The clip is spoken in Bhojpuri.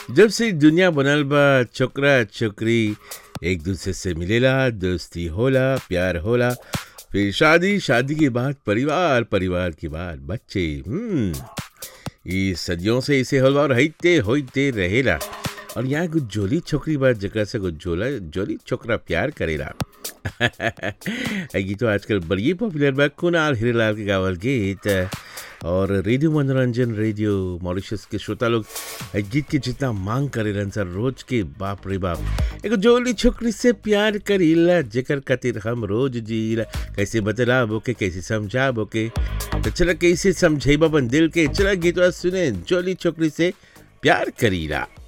जब से दुनिया बनल बा छोकरा छोकरी एक दूसरे से मिलेला दोस्ती होला प्यार होला फिर शादी शादी के बाद परिवार परिवार के बाद बच्चे हम्म ई सदियों से इसे हलवा रहते होते रहेला और यहाँ कुछ जोली छोकरी बा जकरा से कुछ जोला जोली छोकरा प्यार करेला ये गीत तो आजकल बड़ी पॉपुलर बा कुणाल हीरेलाल के गावल गीत और रेडियो मनोरंजन रेडियो मॉरिशस के श्रोता लोग ए गीत के जितना मांग करेलन सर रोज के बाप रे बाप एगो जोली छोकरी से प्यार करीला जेकर खातिर हम रोज जीला कैसे बतलाबो के कैसे समझाबो के तो चला कैसे समझेबा अपन दिल के चला गीतवा सुने जोली छोकरी से प्यार करीला